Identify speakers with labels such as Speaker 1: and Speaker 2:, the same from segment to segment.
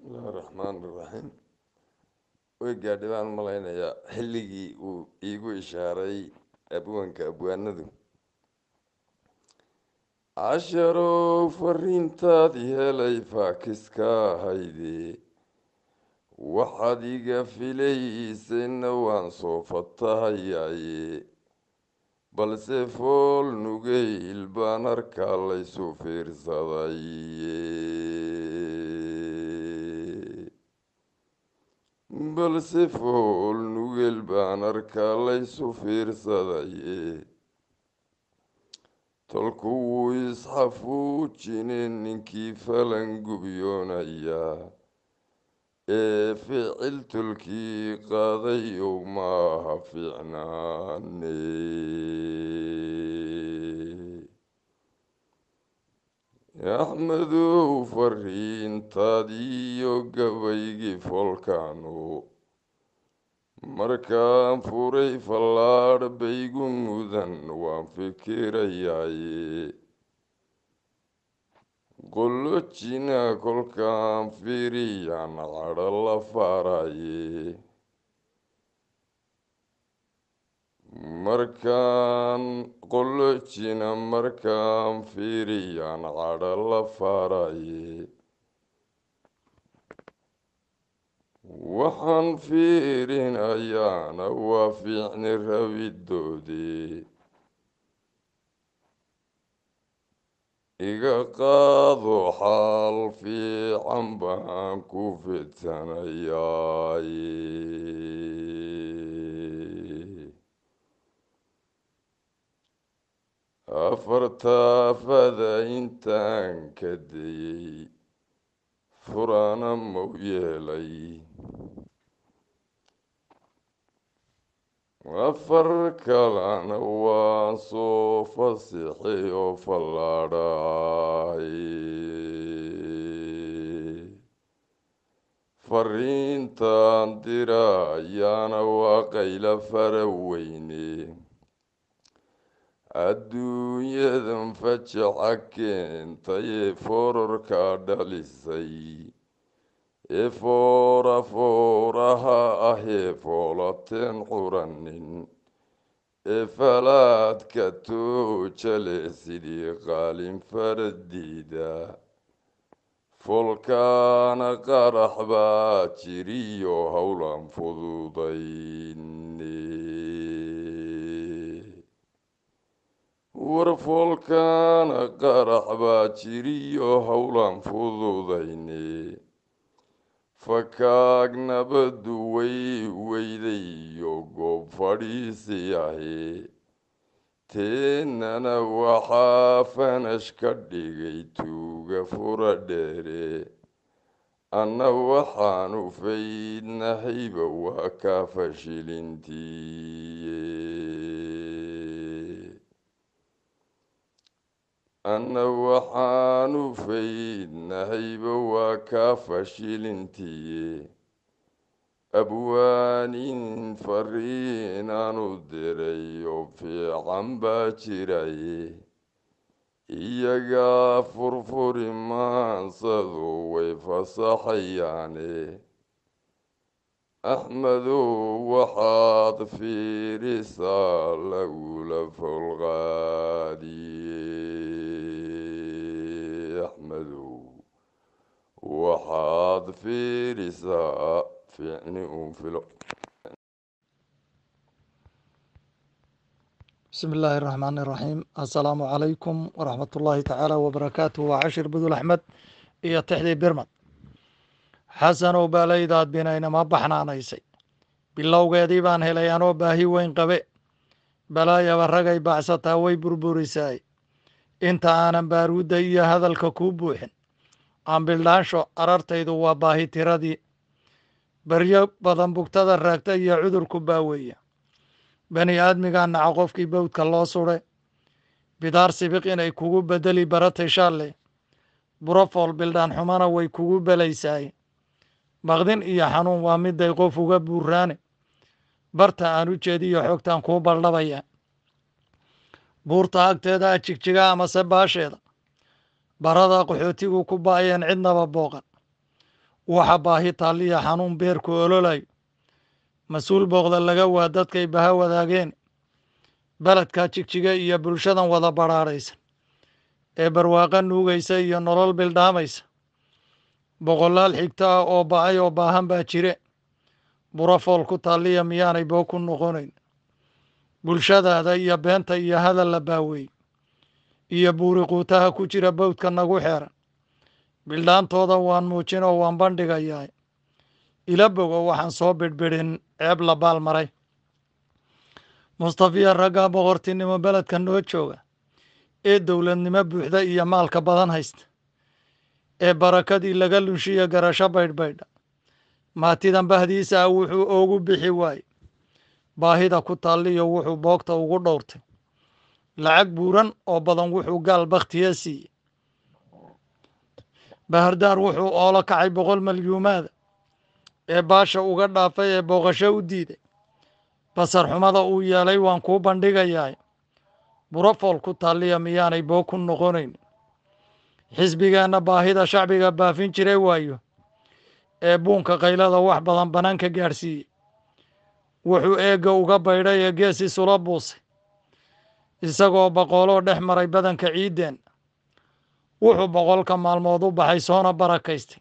Speaker 1: bismillahi raxmaan iraxiim way gaadhay baan malaynayaa xilligii uu iigu ishaaray abwaanka abwaanadu casharow fariintaadii helay faakiska ahayde waxaad iga filaysayna waan soo fatahayaaye balse fool nugeyl baan arkaa laysu fiirsadaye balse fool nugeel baan arkaa laysu fiirsadaye tolku wuu isxafuujine ninkii falan gubyoonayaa ee ficil tolkii qaadayow maaha fiicnaane axmedow fariintaadiiyo gabaygii foolkaanu markaan furay fallaadh baygu mudan waan fikirayaaye qollojina kolkaan fiiriyaan cadho la faaraye markaan qollojina markaan fiiriyaan cadho la faaraye waxaan fiirinayaana waa fiicni rabidoodii iga qaado xaal fiican baan ku fidsanayaaye afartaafada intaan ka dayey furana mau yeelay afar kalana waan soo fasixay oo fallaadhay fariintaan dirayaana waa qayla fara weyne adduunyadan fajaca keentayee foorarkaa dhalisay ee foora fooraha ahee foolateen quranin ee falaadka toojale sidii qaalin faradiida folkaana qarax baa jiriyo howlan fududayne war foolkaana qarax baa jiriyo howlan fududayne fakaag nabadu way weydayo goob fadhiisi ahe teennana waxaa fanash ka dhigay tuuga fura dheere anna waxaanu faydnahayba waa kaa fashilintiiye anna waxaanu faydnahayba waa kaa fashilintiye abwaanin fariinaanu diray oo fiican baa jiraye iyagaa furfuri maansadu way fasaxayaane axmedow waxaad fiirisaa lagula folqaadiye axmedow waxaad fiirisaa fiicni uun filo
Speaker 2: bismi illaahi raxmaan iraxiim assalaamu calaykum waraxmat ullaahi tacaala wabarakaatuh waa cashir budul axmed iyo tixdii birmad xasanow baalaydaad binaynama baxnaanaysay bilowgeedii baan helay anoo baahi weyn qabe balaayaba ragay baacsataa way burburisaay inta aanan baaruudda iyo hadalka kuu buuxin ambildhaansho arartaydu waa baahi tiradii baryo badan bugtada raagta iyo cudurku baaweeya bani aadmigaa naca qofkii bawdka loo sudhe bidaar sibiq inay kugu bedeli baratay shaalle burofool bildhaan xumana way kugu belaysaay baqdin iyo xanuun waa miday qof uga buuraane barta aan u jeediyo xogtaan kuu baldhabaya buurta agteeda a jigjiga amase baasheeda barada qaxootigu ku ba'ayeen cidnaba booqan waxa baahi taalliya xanuun beerku ololayo mas-uul booqda laga waa dadkay baha wadaageen beledka jigjiga iyo bulshadan wada badhaadhaysan ee barwaaqo nuugaysa iyo nolol bildhaamaysa boqolaal xigto ah oo ba'ay oo baahan baa jire buro fool ku taalliya miyaanay boo ku noqonayn bulshadaada iyo beenta iyo hadal la baaweey iyo buuri quutaha ku jira bawdka nagu xeeran bildhaantooda waan muujin oo waan bandhigayaa ila bogo waxaan soo bidhbidhin ceeb la baal maray mustafiya raggaa boqortinimo beledka noo jooga ee dowladnimo buuxda iyo maalka badan haysta ee barakadii laga lunshiya garasho baydhbaydha maatidan bahdiisa ah wuxuu oogu bixi waaye baahida ku taalliyo wuxuu boogta ugu dhowrtay lacag buuran oo badan wuxuu gaal bakhtiya siiyey bahardaar wuxuu oolo kacay boqol malyuumaada ee baasha uga dhaafay ee booqasho u diiday basar xumada uu yeelay waan kuu bandhigayaa burofool ku taalliya miyaanay boo ku noqonayn xisbigeenna baahida shacbiga baafin jiray waayo ee buunka kaylada wax badan banaanka gaadhsiiyey wuxuu eegga uga baydhay ee gees isula buusay isagoo boqoloo dhex maray badanka ciiddeen wuxuu boqolka maalmood u baxay soona barakaystay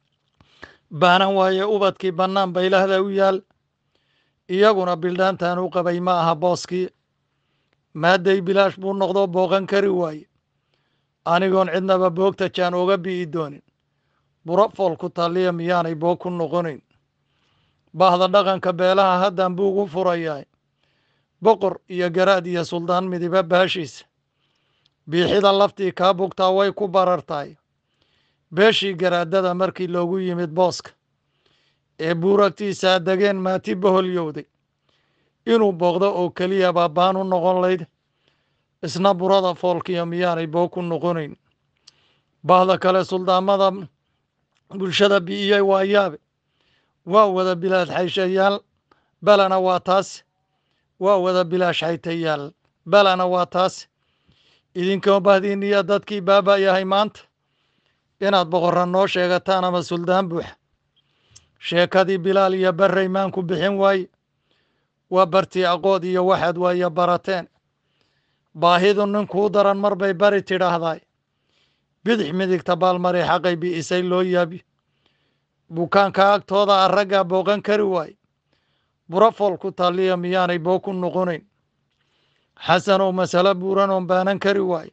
Speaker 2: baanan waaye ubadkii bannaan baylahda u yaal iyaguna bildhaantan u qabay ma aha booskii maadday bilaash buu noqdo booqan kari waaye anigoon cidnaba boogta jaan oga bi'i doonin buro fool ku taalliya miyaanay boog ku noqonayn bahda dhaqanka beelaha haddan buu ugu furayaa boqor iyo garaad iyo suldaan midiba baashiisa biixida laftii kaa bugtaa way ku barartahay beeshii garaadada markii loogu yimid booska ee buuragtiisaa degeen maati boholyowday inuu booqdo oo keliya baabaan u noqon layd isna burada foolkiyo miyaanay boog ku noqonayn bahda kale suldaamada bulshada bi'iyey waa yaabe waa wada bilaash xayshayaal balana waa taas waa wada bilaash xaytayaal balana waa taas idinkoo bahdiiniya dadkii baaba yahay maanta inaad boqorra noo sheegataan ama suldaan buuxa sheekadii bilaal iyo barrey maanku bixin waaye waa bartii aqood iyo waxaad waaye barateen baahidu ninkuu daran mar bay bari tidhaahdaay bidix midigta baalmari xaqay bi'isay loo yaabi bukaanka agtooda a raggaa booqan kari waaye burafool ku taalliya miyaanay boo ku noqonayn xasanow masalo buuran oon baanan kari waaye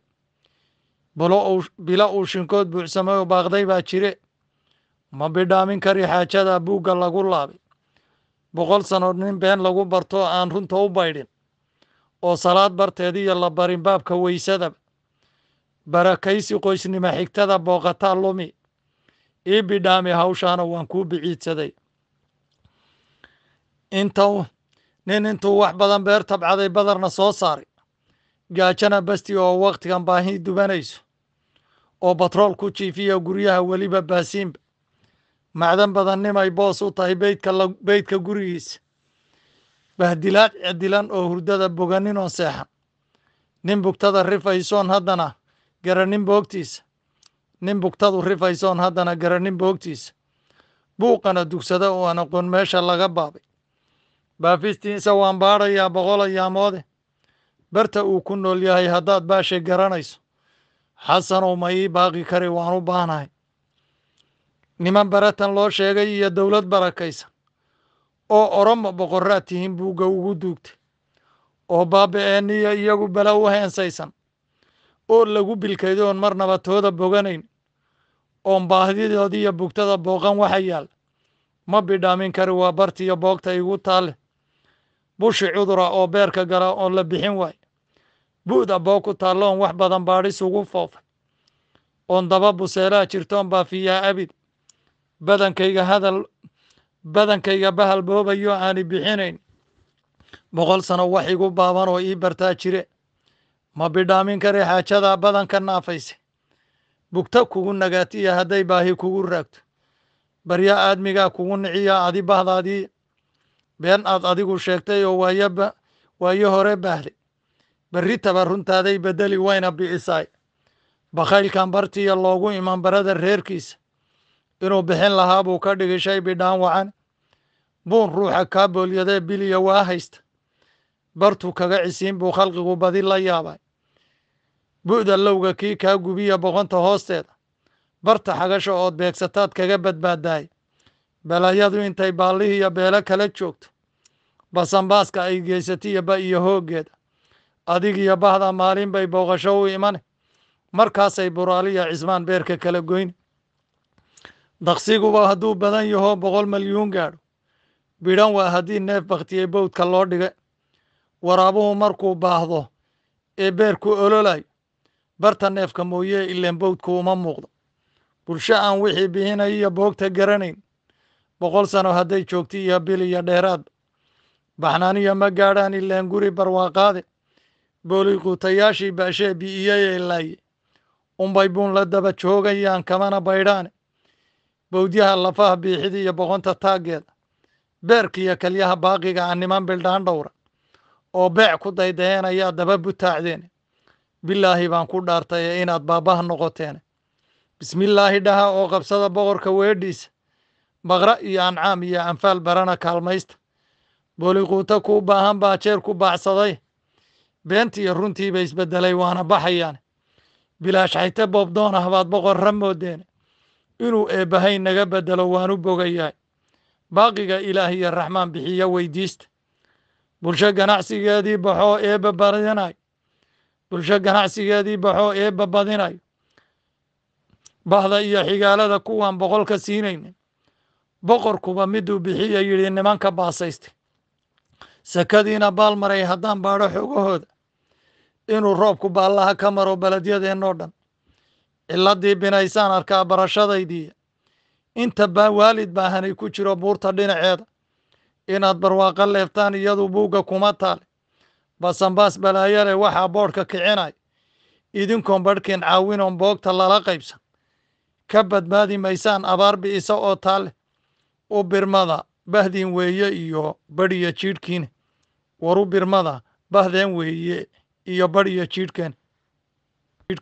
Speaker 2: bilo uu shinkood buuxsamay oo baaqday baa jire ma bidhaamin kari xaajada buugga lagu laabay boqol sannood nin been lagu barto aan runta u baydhin oo salaad barteediyo la barin baabka weysadaba barakaysi qoysnimo xigtada booqataa lumi ii bidhaami hawshaana waan kuu biciidsaday inta nin intuu wax badan beer tabcaday badarna soo saaray gaajana basti oo wakhtigan baahi dubanayso oo batrool ku jiifiya guryaha weliba baasiinba macdan badan nimay boos u tahay beydka beydka gurigiisa bahdilaad cedilan oo hurdada boganin oo seexan nin bugtada rifaysoon haddana garanin boogtiisa nin bugtadu rifaysoon haddana garanin boogtiisa buuqana dugsada oo aan aqoon meesha laga baabay baafistiisa waan baadhayaa boqol ayaamoode barta uu ku nool yahay haddaad baashay garanayso xasanow ma ii baaqi kari waan u baahnahay niman baratan loo sheegay iyo dowlad barakaysan oo oromo boqoraad tihiin buugga ugu duugtay oo baaba-eeniyo iyagu bala u heensaysan oo lagu bilkayday oon marnaba tooda boganayn oon baahdidoodiiyo bugtada booqan waxa yaal ma bidhaamin kari waa bartiyo boogta igu taalle bushi cudura oo beerka gala oon la bixin waayo bu'da boog ku taallo oon wax badan baadhis ugu foofay oon daba buseelaa jirtoon baafiyaa abid badankayga hadal badankayga bahal boobayo aani bixinayn boqol sano wax igu baaban oo ii bartaa jire ma bidhaamin kari xaajadaa badanka naafayse bugta kugu nagaatiya hadday baahi kugu raagto barya aadmigaa kugu niciya adi bahdaadii been aad adigu sheegtay oo waayaba waayo hore baahday berri taba runtaaday beddeli wayna bi'isaay bakhaylkan bartiya loogu iman barada reerkiisa inuu bixin lahaa buu ka dhigi shay bidhaan wacan buun ruuxa kaa boolyadee biliya waa haysta bartuu kaga cisiin buu khalqigu badi la yaabay bu'da lowga kii kaa gubiya boqonta hoosteeda barta xagasha ood beegsataad kaga badbaadaay balayadu intay baallihiiyo beelo kala joogto basanbaaska ay geysatiyo ba iyo hooggeeda adigiyo bahda maalin bay booqasho u imane markaasay buraaliya cismaan beerka kala goyne daqsiguba hadduu badan yaho boqol malyuun gaadho bidhan waa haddii neef bakhtiyey bowdka loo dhiga waraabuhu markuu baahdo ee beerku ololayo barta neefka mooyee ileen bowdku uma muuqdo bulsho aan wixii bihinayo iyo boogta garanayn boqol sano hadday joogto iyo bil iyo dheeraadba baxnaaniyo ma gaadhaan ileen guri barwaaqaade booliquutayaashii baashee bi'iyeyee laaye unbay buun la daba joogayaan kamana baydhaane bowdyaha lafaha biixida iyo boqonta taaggeeda beerkiiyo kalyaha baaqiga aan niman bildhaan dhowra oo beec ku daydayeenayaa daba butaacdeene bilaahi baan ku dhaartaye inaad baabbaha noqoteene bismillaahi dhaha oo qabsada boqorka weedhiisa baqra iyo ancaam iyo anfaal barana kaalmaysta booliquuto kuu baahan baa jeer ku baacsaday beentiiyo runtiiba isbeddelay waana baxayaane bilaash xayte boobdoon ah baad boqorra moodeene inuu eebbahay naga beddelo waanu bogayahay baaqiga ilaah iyo raxmaan bixiyo weydiista bulsho ganacsigeedii baxoo eebba badinayo bulsho ganacsigeedii baxoo eebba badinayo bahda iyo xigaalada kuwaan boqolka siinaynin boqorkuba miduu bixiya yidhi nimanka baasaystay sakadiina baal maray haddaan baadho xogahooda inuu roobku baallaha ka maro beledyadeenoo dhan ciladii binaysaan arkaa barashadaydiiya inta baa waalid baahanay ku jiro buurta dhinaceeda inaad barwaaqo leeftaan iyadu buugga kuma taale basanbaas balaayale waxaa boodhka kicinay idinkoon badhkeen caawinoon boogta lala qaybsan ka badbaadi maysaan abaar bi'isa oo taale u birmada bahdin weeye iyo badhiyo jiidhkiine waru birmada bahdeen weeye iyo badhiyo jiidhkeen